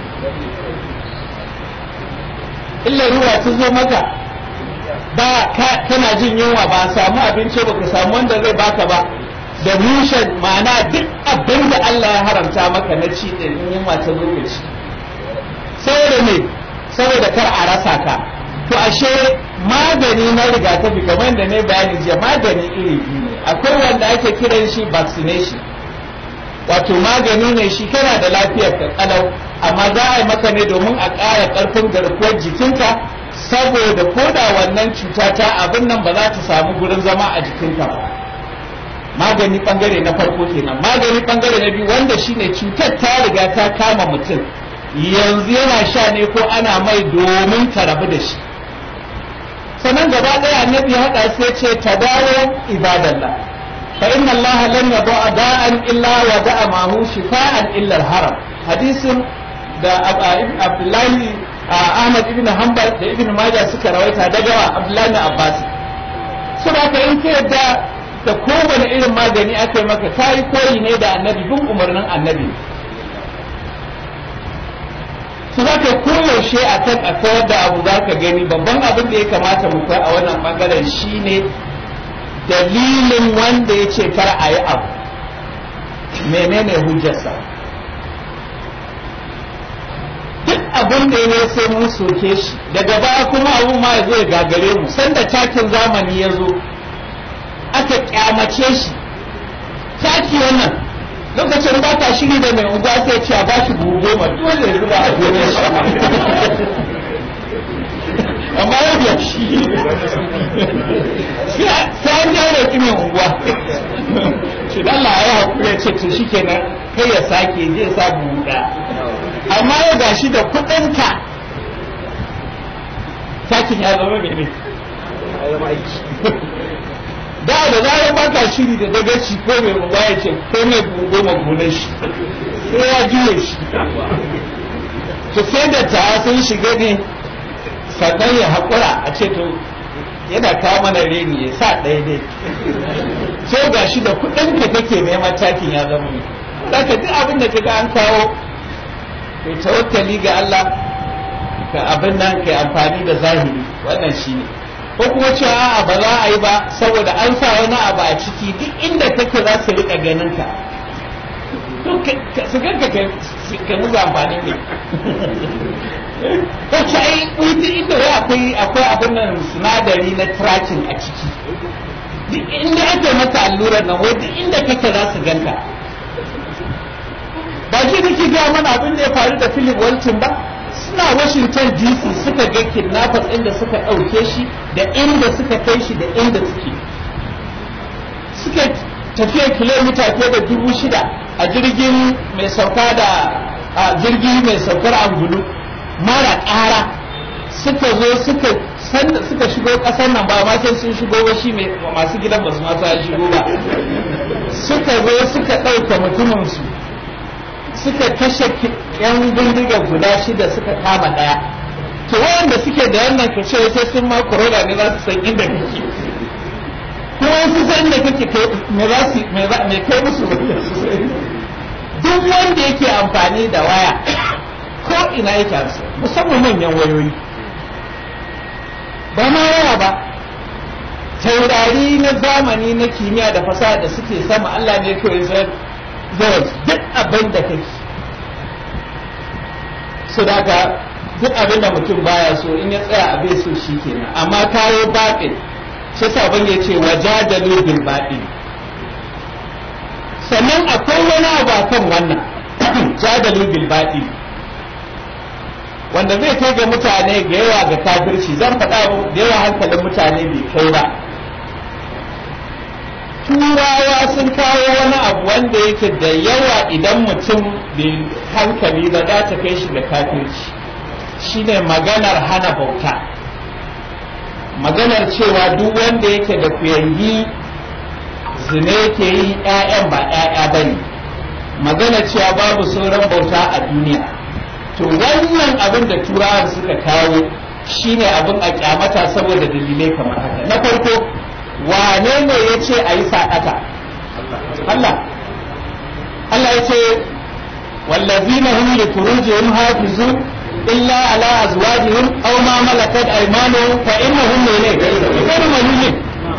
illa ruwa ta zo maka ba kana jin yunwa ba samu abinci ba ka samu wanda zai baka ba da mushen ma'ana duk abin da Allah ya haramta maka na ci da yunwa ta lokaci saboda me saboda kar a rasa ka to ashe magani na rigakafi kamar da ne bayani jiya magani iri biyu ne akwai wanda ake kiran shi vaccination wato magani ne shi kana da lafiyar ka kalau amma za a yi maka ne domin a ƙara ƙarfin garkuwar jikinka saboda koda wannan cuta ta abin nan ba za ta samu gurin zama a jikinka ba magani bangare na farko kenan magani bangare na biyu wanda shine cutar ta riga ta kama mutum yanzu yana sha ne ko ana mai domin ta rabu da shi sannan gaba ɗaya annabi haɗa sai ce tadawo ibadallah fa inna allaha lam yada'a da'an illa wa da'a mahu shifa'an illa al-haram hadisin da abdullahi ahmad ibn hanbal da ibn majah suka rawaita daga abdullahi na abbas su ba ka in ka yadda da kowane irin magani aka yi maka kayi koyi ne da annabi bin umarnin annabi su za ka koyaushe a kan a kawar da abu za ka gani babban abin da ya kamata mu kai a wannan bangaren shine dalilin wanda ya ce kar a yi abu menene hujjarsa duk abin da ya sai mun soke shi daga baya kuma abu ma ya zo ya gagare mu sanda takin zamani ya zo aka kyamace shi taki wannan lokacin ba ta shiri da mai unguwa sai ce a ba shi buhu goma dole ya zuba a gonar shi amma yau ya shi sai an jawo ki mai unguwa shi dan Allah ya hakuri ya ce to shikenan kai ya sake je ya sa buhu ɗaya amma ya gashi da kudinka takin ya zama mene da da zarar ba ka shiri da dagaci ko mai ruwa ya ce ko mai goma gonar shi sai ya juye shi to sai da ta sun shiga ne sannan ya haƙura a ce to yana kawo mana reni ya sa ɗaya ne sai gashi da kudinka kake neman takin ya zama ne zaka duk abin da kaga an kawo kai tawakkali ga Allah ka abin nan kai amfani da zahiri wannan shine ko kuma cewa a'a ba za a yi ba saboda an sa wani abu a ciki duk inda kake za su rika ganin ka su ganka ka musu amfani ne ko ce ai duk inda wai akwai akwai abin nan sinadari na tracking a ciki duk inda ake maka allurar nan wai duk inda kake za su ganka ba shi nake ga mana abin da ya faru da Philip Walton ba suna Washington DC suka ga kidnappers inda suka ɗauke shi da inda suka kai shi da inda suke suka tafiya kilomita fiye da dubu shida a jirgin mai sauka da a jirgi mai saukar angulu mara ƙara suka zo suka sanda suka shigo ƙasar nan ba ma sai sun shigo ba shi masu gidan ba su ma sa shigo ba suka zo suka ɗauka mutumin su suka kashe yan bindiga guda shida suka kama daya to wanda suke da wannan kashe sai sun ma corona ne za su san inda kake kuma su san inda kake me za su me kai musu duk wanda yake amfani da waya ko ina yake amsa musamman manyan wayoyi ba ma waya ba taurari na zamani na kimiyya da fasaha da suke sama Allah ne kawai zai yawan duk abin da kake su daga duk abin da mutum baya so in ya tsaya abin so shi kenan amma kayo baɗin shi sabon ya ce wajadalu bil baɗin sannan akwai wani abu a kan wannan jadalu bil baɗin wanda zai kai ga mutane ga yawa ga kafirci zan faɗa da yawa hankalin mutane bai kai ba turawa sun kawo wani abu wanda yake da yawa idan mutum bai hankali ba za ta kai shi da kafirci shine maganar hana bauta maganar cewa duk wanda yake da kuyangi zina yake yi ƴaƴan ba ƴaƴa bane magana cewa babu sauran bauta a duniya to wannan abin da turawan suka kawo shine abin a kyamata saboda dalilai kamar haka na farko wane ne ya ce a yi saɗaka Allah Allah ya ce wallazina hum li furujihim hafizun illa ala azwajihim aw ma malakat aymanuhum fa innahum ne ghayru malumin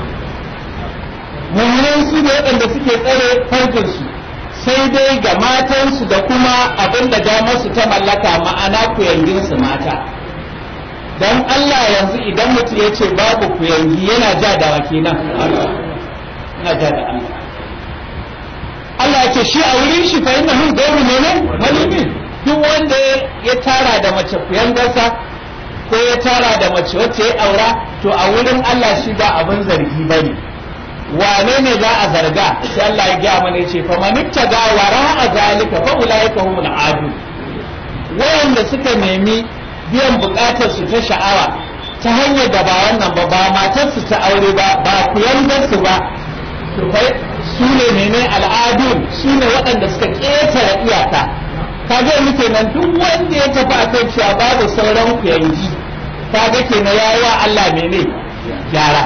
mu'minan su ne waɗanda suke tsare farjinsu sai dai ga matansu da kuma abin da damarsu ta mallaka ma'ana kuyanginsu mata don Allah yanzu idan mutum ya ce babu kuyangi yana ja da wake nan yana ja da Allah Allah ya ce shi a wurin shi fa inna hun gairu ne malimin duk wanda ya tara da mace kuyangarsa ko ya tara da mace wacce ya aura to a wurin Allah shi ba abin zargi bane wane ne za a zarga sai Allah ya gaya mana ce fa manitta ga wara a zalika fa ulaika humul adu wayanda suka nemi biyan bukatar su ta sha'awa ta hanyar da ba wannan ba ba matar su ta aure ba ba kuyangar su ba to kai su ne mene al'adun su ne waɗanda suka ƙetare iyaka kaga muke nan duk wanda ya tafi akan cewa babu sauran kuyangi kaga kenan yayi wa Allah mene gyara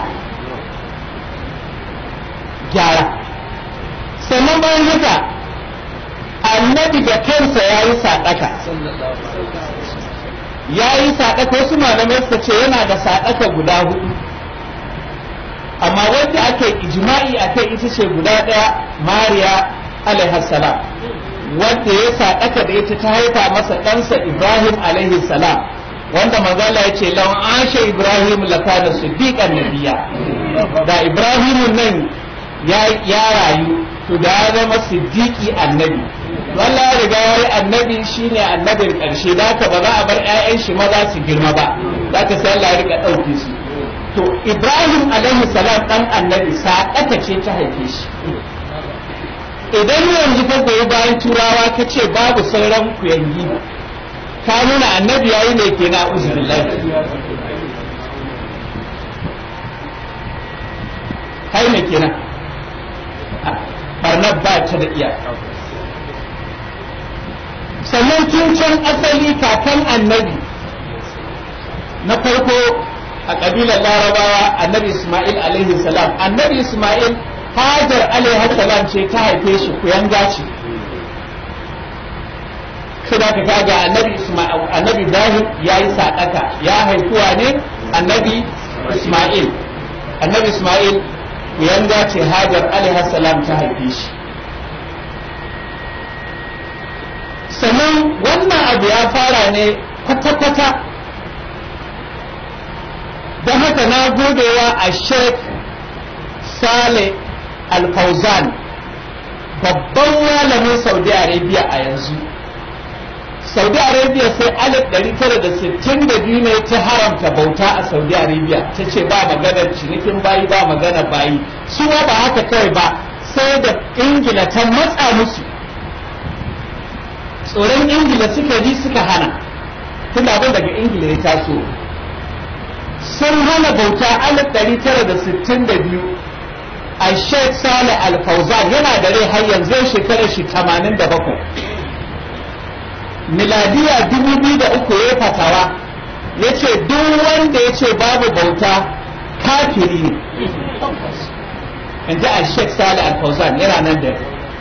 gyara sannan bayan haka annabi da kansa ya yi saɗaka ya yi saɗaka wasu malamai suka ce yana da saɗaka guda hudu amma wanda aka yi ijma'i a kai ita ce guda ɗaya mariya alaihassalam wanda ya saɗaka da ita ta haifa masa ɗansa ibrahim alaihissalam wanda manzala ya ce lawan ashe ibrahim lakana siddiqan nabiya da ibrahimun nan ya rayu to da ya zama siddiqi annabi Allah ya riga ya annabi shine annabin karshe da haka ba za a bar ƴaƴan shi maza su girma ba za ka sai Allah ya rika ɗauke su to Ibrahim alaihi salam dan annabi saƙata ce ta haife shi idan yanzu ka goyi bayan turawa ka ce babu sauran kuyangi ka nuna annabi yayi ne kenan uzubillahi kai ne kenan barnar ba ta da iyaka sannan tun can asali kakan annabi na farko a ƙabilar larabawa annabi ismail alaihi salam annabi ismail hajar alaihi salam ce ta haife shi kuyanga ce da ka kaga annabi ismail annabi ibrahim ya yi saɗaka ya haifuwa ne annabi ismail annabi ismail kuyanga ce hajar alaihi salam ta haife shi sannan wannan abu ya fara ne kwata-kwata don haka na godewa a sheikh sale al-fauzan babban malamin saudi arabia a yanzu saudi arabia sai alif 962 ne ta haramta bauta a saudi arabia ta ce ba maganar cinikin bayi ba maganar bayi su ba haka kawai ba sai da ingila ta matsa musu tsoron ingila suka ji suka hana tun abin daga ingila ya taso sun hana bauta alif ɗari tara da sittin da biyu a sheikh saleh al-fauzan yana da rai har yanzu shekarar shi tamanin da bakwai miladiya dubu biyu da uku ya fatawa ya ce duk wanda ya ce babu bauta kafiri ne in ji a sheikh saleh al-fauzan yana nan da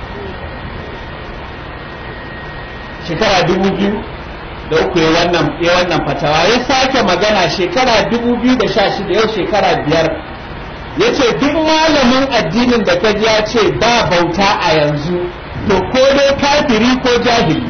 shekara dubu biyu da uku ya wannan ya wannan fatawa ya sake magana shekara dubu biyu da sha shida yau shekara biyar ya ce duk malamin addinin da kaji ya ce ba bauta a yanzu to ko dai kafiri ko jahili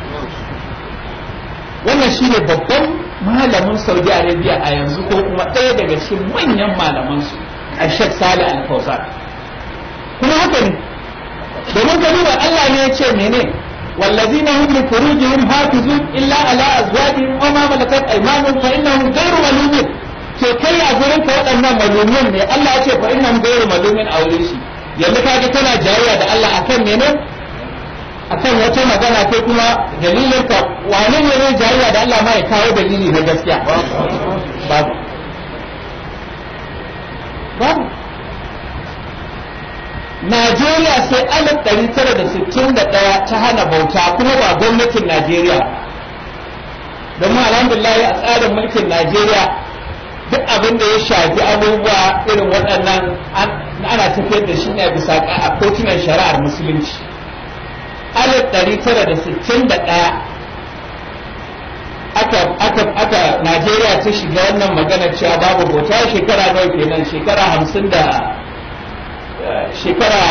wannan shine babban malamin saudi arabia a yanzu ko kuma ɗaya daga cikin manyan malamansu a shek sale al-fawzan kuma haka ne domin ka duba allah ne ya ce mene والذين هم لفروجهم حافظون إلا على أزواجهم وما ملكت أيمانهم فإنهم غير ملومين ke kai a gurin ka waɗannan malumin ne Allah ya ce fa innahum ghayru malumin a wurin shi yanzu ka ga tana jayayya da Allah akan mene akan wata magana ko kuma dalilin ka wane ne zai jayayya da Allah ma ya kawo dalili na gaskiya babu babu najeriya sai alif ɗari tara da sittin da ɗaya ta hana bauta kuma ba gwamnatin najeriya domin alhamdulillah a tsarin mulkin najeriya duk abin da ya shafi abubuwa irin waɗannan ana tafiyar da shi ne bisa a kotunan shari'ar musulunci alif ɗari tara da sittin da ɗaya aka aka aka Najeriya ta shiga wannan magana cewa babu bauta shekara nawa kenan shekara hamsin da shekara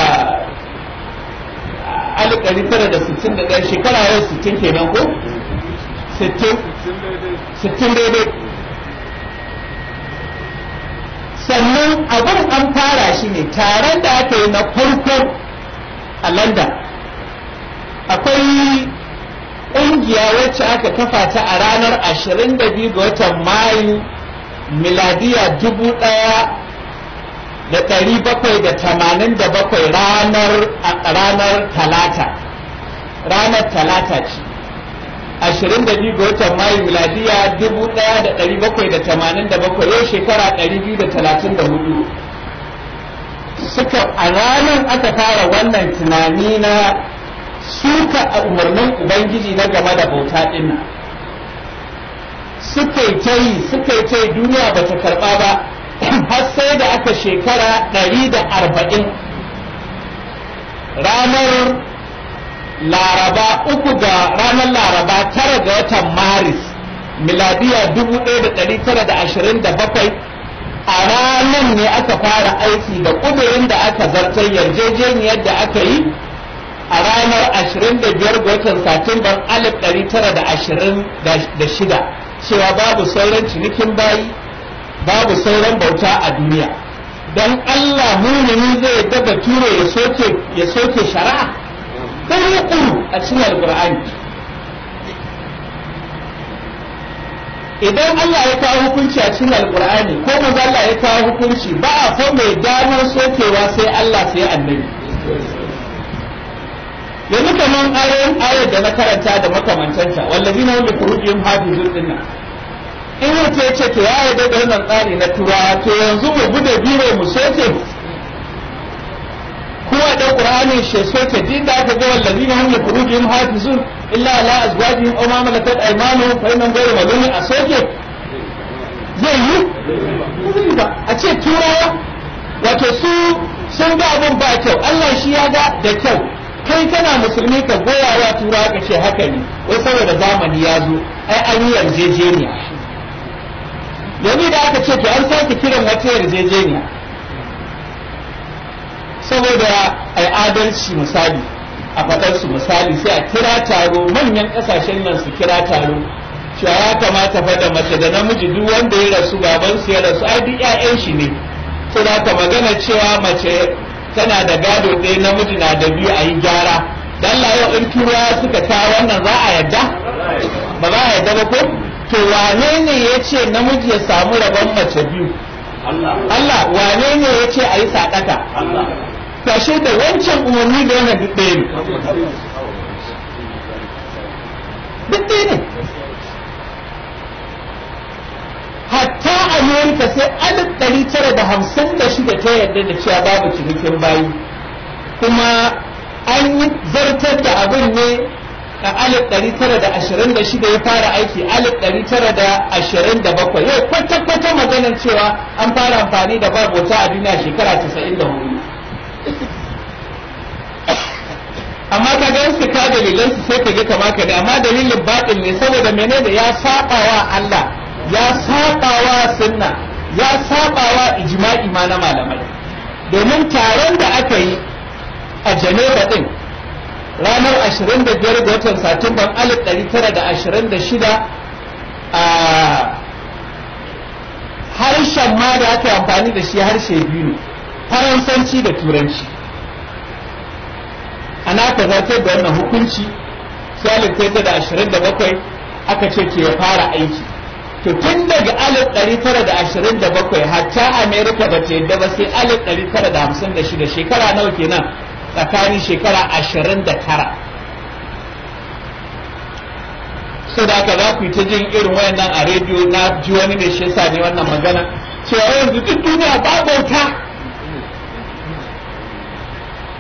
alif ɗari tara da sittin da ɗaya shekara yau sittin kenan ko sittin sittin daidai sannan abin an fara shi ne taron da aka yi na farko a london akwai ƙungiya wacce aka kafa ta a ranar 22 ga watan mayu miladiya dubu ɗaya da ɗari bakwai da tamanin da bakwai ranar ranar talata ranar talata ce ashirin da biyu ga watan mayu miladiya dubu ɗaya da ɗari bakwai da tamanin da bakwai yau shekara ɗari biyu da talatin da hudu suka a ranar aka fara wannan tunani na suka a umarnin ubangiji na game da bauta ɗin nan suka yi ta yi suka yi ta yi duniya ba ta karɓa ba har sai da aka shekara ɗari da arba'in ranar laraba uku ga ranar laraba tara ga watan maris miladiya dubu ɗaya da ɗari tara da ashirin da bakwai a ranar ne aka fara aiki da ƙudurin da aka zartar yarjejeniyar da aka yi a ranar ashirin da biyar ga watan satumban alif ɗari tara da ashirin da shida cewa babu sauran cinikin bayi babu sauran bauta a duniya don Allah mumini zai yadda bature ya soke ya soke shari'a ɗan a cikin alƙur'ani idan Allah ya kawo hukunci a cikin alƙur'ani ko manzo Allah ya kawo hukunci ba a fa mai damar sokewa sai Allah sai annabi yanzu kamar ayoyin ayar da na karanta da makamantanta wallazina hum li furujihim hafizun dinnan in mutum ya ce to ya yarda da wannan tsari na turawa to yanzu mu bude biro mu soke kuma da qur'ani shi soke din da aka ga wallazina hum li furujihim hafizun illa ala azwajihim aw ma malakat aymanuhum fa innahum ghayru malumin a soke zai yi ba a ce turawa wato su sun ga abun ba kyau Allah shi ya ga da kyau kai kana musulmi ka goya wa turawa ka ce haka ne wai saboda zamani ya zo ai an yi yarjejeniya yanzu da aka ce to an sake kiran wata yarjejeniya saboda ai adalci misali a faɗar su misali sai a kira taro manyan ƙasashen nan su kira taro cewa ya kamata fa da mace da namiji duk wanda ya rasu baban su ya rasu ai duk ƴaƴan shi ne sai da ka magana cewa mace tana da gado ɗaya namiji na da biyu a yi gyara dan yau in turawa suka kawo wannan za a yadda ba za a yadda ba ko to wane ne ya ce namiji ya samu rabon mace biyu Allah wane ne ya ce a yi sadaka kashe da wancan umarni da wannan duk ɗaya ne duk ɗaya ne hatta amerika sai alif ɗari tara da hamsin da shida ta yarda da cewa babu cinikin bayi kuma an yi zartar da abin ne a alif ɗari tara da ashirin da shida ya fara aiki alif ɗari tara da ashirin da bakwai yau kwata-kwata maganar cewa an fara amfani da babota a duniya shekara casa'in da hudu amma ka ga su ka dalilan su sai ka ga kama ka ne amma dalilin baɗin ne saboda menene ya saba wa Allah ya saba wa sunna ya saba wa ijma'i ma na malamai domin taron da aka yi a Geneva din ranar 25 ga watan Satumban 1926 a harshen ma da aka yi amfani da shi harshe biyu ne faransanci da turanci ana aka zartar da wannan hukunci sai ta da 27 aka ce ke ya fara aiki to tun daga 1927 hatta america ba ta yadda ba sai 1956 shekara nawa kenan tsakanin shekara 29 so da aka za ku yi ta jin irin wayannan a rediyo na ji wani ne shi yasa ne wannan magana cewa yanzu duk duniya ba bauta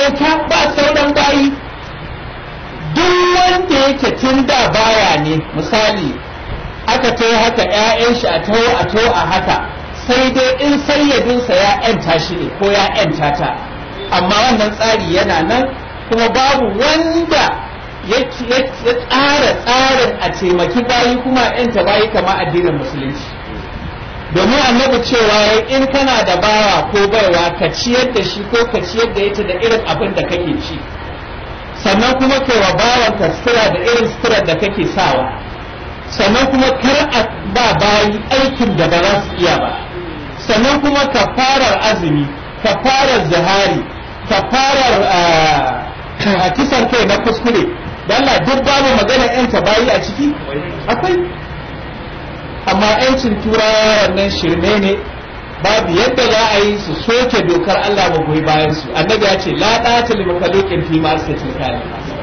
bauta ba sauran bayi duk wanda yake tun da baya ne misali aka taho haka 'ya'yan shi a taho a taho a haka sai dai in sayyadinsa ya 'yanta shi ne ko ya 'yanta ta amma wannan tsari yana nan kuma babu wanda ya tsara tsarin a taimaki bayi kuma 'yanta bayi kama addinin musulunci domin annabi cewa in kana da bawa ko baiwa ka ciyar da shi ko ka ciyar da ita da irin abin da kake ci sannan kuma kai wa bawanka sutura da irin sutura da kake sawa sannan kuma kar a ba bayi aikin da ba za su iya ba sannan kuma ka farar azumi ka farar zahari ka farar a kisan kai na kuskure Allah duk babu magana yanta bayi a ciki akwai amma yancin turawa wannan shirme ne babu yadda za a yi su soke dokar Allah ba goyi bayan su annabi ya ce la ɗata li makhluqin fi ma asatil kali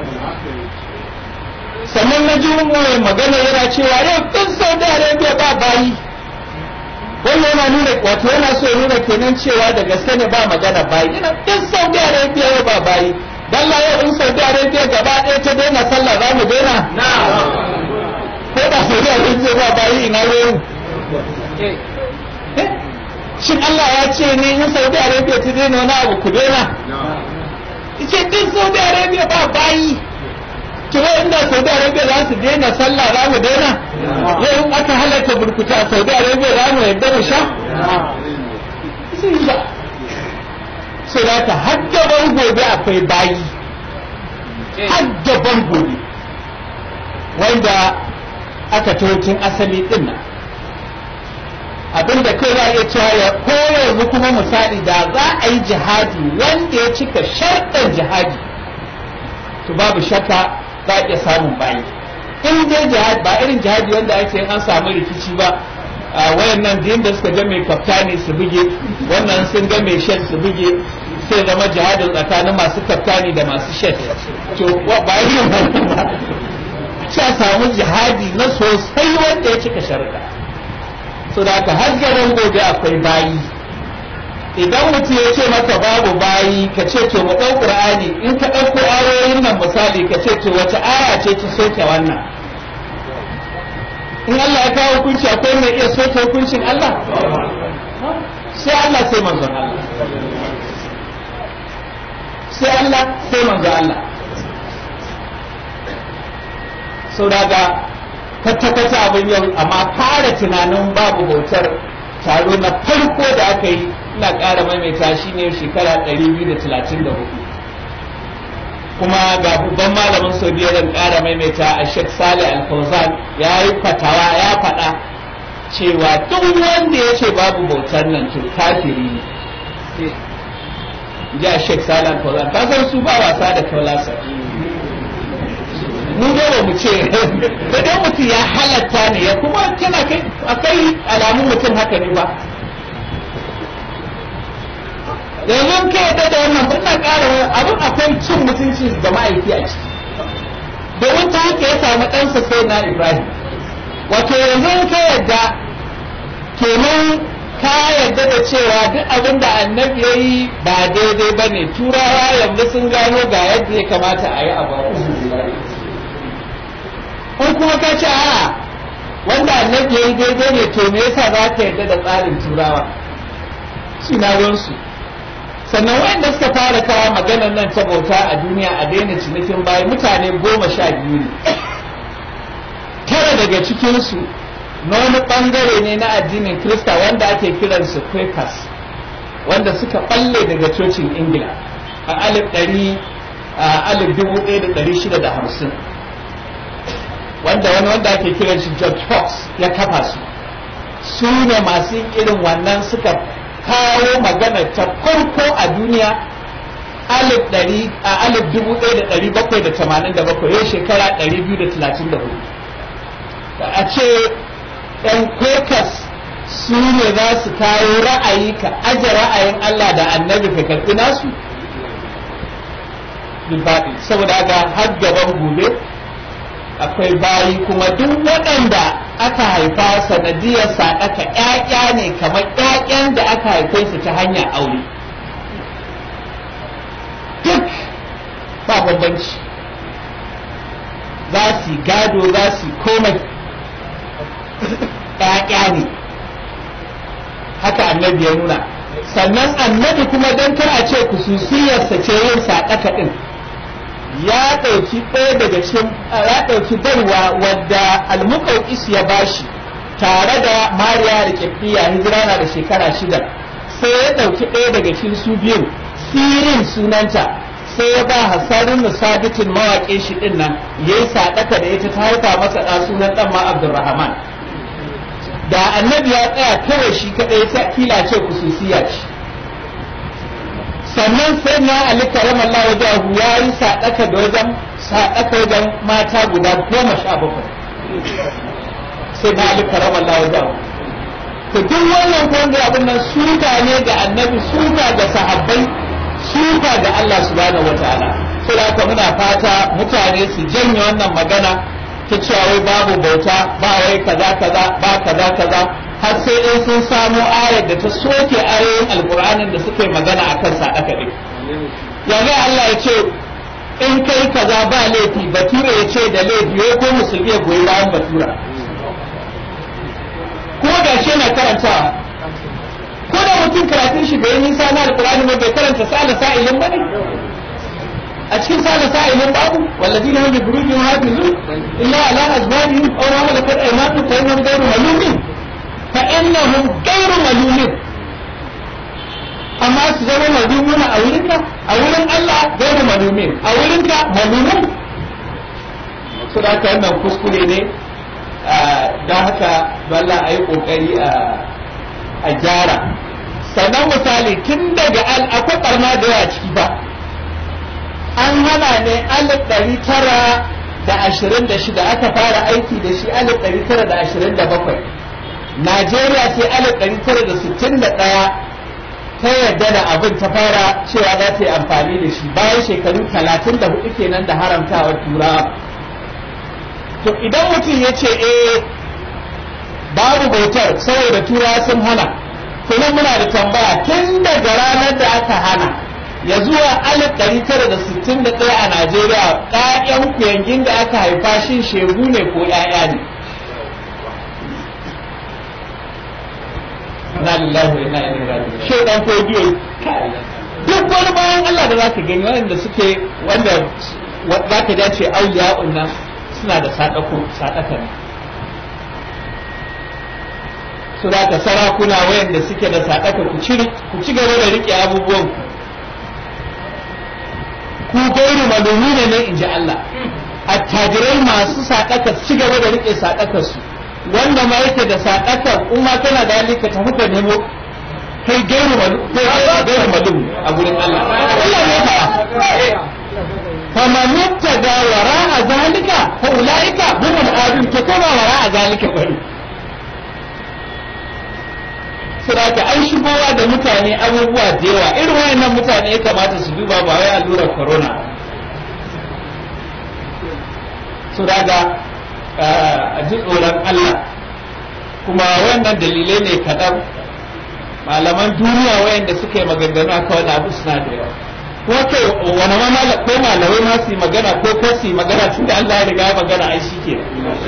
sannan na ji mai magana yana cewa yau duk Saudi Arabia ba bayi wannan yana nuna wato yana so ya nuna kenan cewa da gaske ne ba magana bayi yana duk Saudi Arabia yau ba bayi dalla yau in Saudi Arabia gaba ɗaya ta daina sallah za mu daina ko da Saudi Arabia ba bayi ina yau shin Allah ya ce ne in Saudi Arabia ta daina wani abu ku daina ce duk Saudi Arabia ba bayi kira inda Saudi Arabia za su daina sallah za mu daina yau in aka halatta burkuta a Saudi Arabia za mu yadda mu sha sai da ta haddaban gobe akwai bayi haddaban gobe wanda aka tun asali din nan abinda kai za a iya cewa ya ko yanzu kuma misali da za a yi jihadi wanda ya cika sharɗan jihadi to babu shakka za a iya samun bayi in dai jihadi ba irin jihadi wanda ake an samu rikici ba wayan nan da da suka ga mai kaftani su buge wannan sun ga mai shed su buge sai zama jihadin tsakanin masu kaftani da masu shed to ba irin wannan ba a samu jihadi na sosai wanda ya cika sharuɗa so da haka har gaban gobe akwai bayi idan mutum ya ce maka babu bayi ka ce to mu ɗau ƙur'ani in ka ɗauko ayoyin nan misali ka ce to wace aya ce ta soke wannan in Allah ya kawo hukunci akwai mai iya soke hukuncin Allah sai Allah sai manzon Allah sai Allah sai manzon Allah sau daga kwata-kwata abin yau amma fara tunanin babu bautar taro na farko da aka yi ina ƙara maimaita shi ne shekara 234 kuma ga babban malamin saudiya zan ƙara maimaita a sheikh salih al-fawzan ya yi fatawa ya faɗa cewa duk wanda ya ce babu bautar nan to kafiri ne ji a sheikh salih al-fawzan ka san su ba wasa da kaulasar mu ga ba mu ce da dan mutum ya halatta ne ya kuma tana kai akai alamun mutum haka ne ba yanzu ka yadda da wannan ina ƙara abin akwai cin mutunci da ma'aiki a ciki domin ta haka ya samu ɗansa sai na ibrahim wato yanzu ka yadda kenan ka yadda da cewa duk abin da annabi ya yi ba daidai ba ne turawa yanzu sun gano ga yadda ya kamata a yi abu ko kuma ka ce a wanda annabi ya yi daidai ne to me yasa za ka yarda da tsarin turawa suna ruwansu sannan wayanda suka fara kawo maganar nan ta bauta a duniya a daina cinikin bayan mutane goma sha biyu ne tara daga cikinsu na wani bangare ne na addinin krista wanda ake kiransu quakers wanda suka balle daga cocin ingila a alif ɗari a alif dubu ɗaya da ɗari shida da hamsin wanda wani wanda ake kiran shi George Fox ya kafa su su ne masu irin wannan suka kawo magana ta farko a duniya alif ɗari a alif dubu ɗaya da ɗari bakwai da tamanin da bakwai yau shekara ɗari biyu da talatin da hudu a ce ɗan Quakers su ne za su kawo ra'ayi ka aje ra'ayin Allah da annabi ka karɓi nasu saboda haka har gaban gobe akwai bayi kuma duk waɗanda aka haifa sanadiyar saɗaka ƴaƴa ne kamar ƴaƴan da aka haife su ta hanyar aure duk ba bambanci za su gado za su komai ƴaƴa ne haka annabi ya nuna sannan annabi kuma don kar a ce kususiyarsa ce yin saɗaka ɗin ya ɗauki ɗaya daga cikin ya ɗauki barwa wadda almuƙauƙis ya bashi tare da mariya da ƙirƙiya hijira na da shekara shida sai ya ɗauki ɗaya daga cikin su biyu sirin sunanta sai ya ba hasarin musabitin mawaƙin shi ɗin nan ya yi saɗaka da ita ta haifa masa ɗa sunan ɗan ma abdurrahman da annabi ya tsaya kawai shi kaɗai ta kila ce kususiya ce sannan sai na ali karamallah wajahu ya yi saɗaka da wajen saɗaka wajen mata guda goma sha bakwai sai na ali karamallah wajahu to duk wannan ko wanda abin nan suka ne ga annabi suka ga sahabbai suka ga Allah subhanahu wataala sai da haka muna fata mutane su janye wannan magana ta cewa wai babu bauta ba wai kaza kaza ba kaza kaza har sai in sun samo ayar da ta soke ayoyin alkur'anin da suka yi magana akan sadaka din yanzu Allah ya ce in kai kaza ba laifi bature ya ce da laifi wai ko musulmi ya goyi bayan batura ko da shi na karantawa ko da mutum karatun shi bai nisa na alkur'ani ba bai karanta sa'ala sa'ilin ba ne a cikin sa'ala sa'ilin babu walladina hum bi furujihim hafizun illa ala azwajihim aw ma malakat aymanuhum fa innahum ghayru malumin fa innahum ghayru malumin amma su zama malumuna a wurinka a wurin Allah ghayru malumin a wurinka malumun su da haka wannan kuskure ne don haka dole a yi kokari a gyara sannan misali tun daga akwai barna da yawa ciki ba an hana ne alif ɗari tara da ashirin da shida aka fara aiki da shi alif ɗari tara da ashirin da bakwai najeriya sai alif ɗari tara da sittin da ɗaya ta yarda da abin ta fara cewa za ta yi amfani da shi bayan shekaru talatin da hudu kenan da haramtawar turawa to idan mutum ya ce eh babu bautar saboda turawa sun hana kuma muna da tambaya tun daga ranar da aka hana ya zuwa alif ɗari tara da sittin da ɗaya a Najeriya ƴaƴan kuyangin da aka haifa shin shegu ne ko ƴaƴa ne. Na lillahi wa inna ilaihi raji'un. Shi dan kodiyo duk wani bayan Allah da zaka gani wanda suke wanda zaka dace auliya'un nan suna da sadako sadaka ne. su da ka sarakuna wayanda suke da sadaka ku ci ku ci gaba da rike abubuwan ku ku gairu malumina ne in ji Allah attajirai masu sadaka su ci gaba da rike sadakar su wanda ma yake da sadakar kuma kana da hali ka tafi ka nemo kai gairu malum kai gairu malum a gurin Allah Allah ne fa فمن ابتدى وراء ذلك فأولئك هم العادون كما وراء ذلك bari. saboda an shigowa da mutane abubuwa da yawa irin wayannan mutane ya kamata su duba ba wai allurar corona su daga a ji tsoron Allah kuma wannan dalilai ne kaɗan malaman duniya wayanda suka yi maganganu aka wani abu suna da yawa ko kai wani ma ko malamai ma su yi magana ko ko su yi magana tun da Allah ya riga ya magana ai shi ke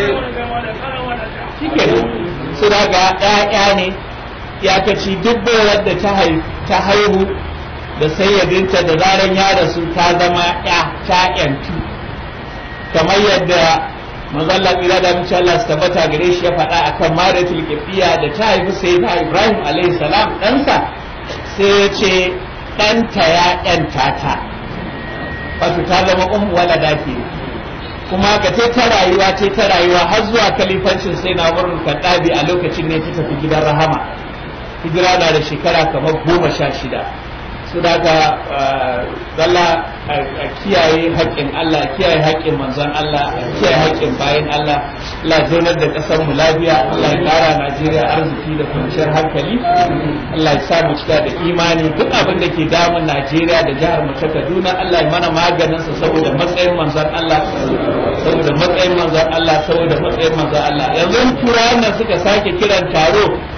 shi ke su daga ƴaƴa ne iyakaci duk bayar da ta haihu da sayyadinta da zaran ya rasu ta zama ya ta yantu kamar yadda mazalla tsira da mace Allah su tabbata gare shi ya faɗa akan maratul kifiya da ta haifi sayyidina Ibrahim alaihi salam ɗansa sai ya ce ɗanta ya ƴanta ta wato ta zama ummu walada ke kuma ka ce ta rayuwa ce ta rayuwa har zuwa kalifancin sai na wurin kaddabi a lokacin ne ta tafi gidan rahama hijira na da shekara kamar goma sha shida su daga zalla a kiyaye haƙƙin Allah a kiyaye haƙƙin manzon Allah a kiyaye haƙƙin bayan Allah Allah zaunar da ƙasar mu lafiya Allah ya ƙara Najeriya arziki da kwanciyar hankali Allah ya sa mu cika da imani duk abin da ke damun Najeriya da jihar mu ta Kaduna Allah ya mana maganin sa saboda matsayin manzon Allah saboda matsayin manzon Allah saboda matsayin manzon Allah yanzu turawan nan suka sake kiran taro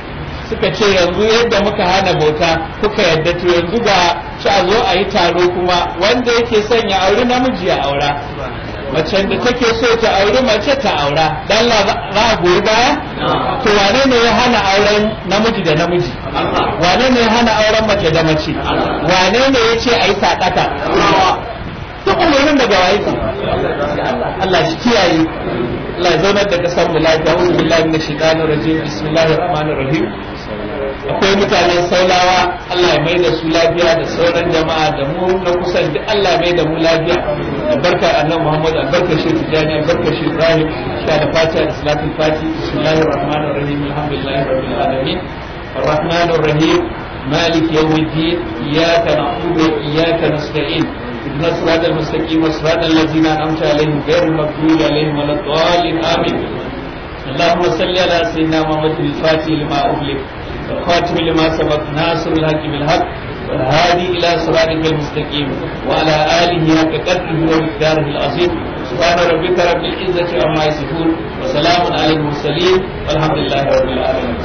suka ce yanzu yadda muka hana bauta kuka yadda to yanzu ga ci a zo a yi taro kuma wanda yake son ya auri namiji ya aura macen da take so ta auri mace ta aura dan la za a goyi baya to wane ne ya hana auren namiji da namiji wane ne ya hana auren mace da mace wane ne ya ce a yi sadaka duk umarnin daga waye Allah shi kiyaye Allah ya zaunar da kasar mu lafiya wa billahi min shaitanir rajim bismillahir rahmanir rahim akwai mutanen saulawa Allah ya mai da su lafiya da sauran jama'a da mu na kusan duk Allah ya mai da mu lafiya albarkar annabi Muhammad albarkar shi tijani albarkar shi Ibrahim sha da fatiha da salatul fati bismillahir rahmanir rahim alhamdulillahi rabbil alamin الرحمن الرحيم مالك يوم الدين إياك نعبد وإياك نستعين اهدنا الصراط المستقيم صراط الذين أنعمت عليهم غير المغضوب عليهم ولا الضالين آمين اللهم صل على سيدنا محمد الفاتح لما أغلق والخاتم لما سبق ناصر الحق بالحق والهادي إلى صراطك المستقيم وعلى آله حق قدره ومقداره العظيم سبحان ربك رب العزة عما يصفون وسلام على المرسلين والحمد لله رب العالمين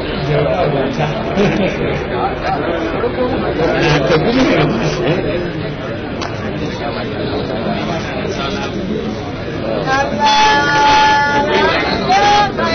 Thank you.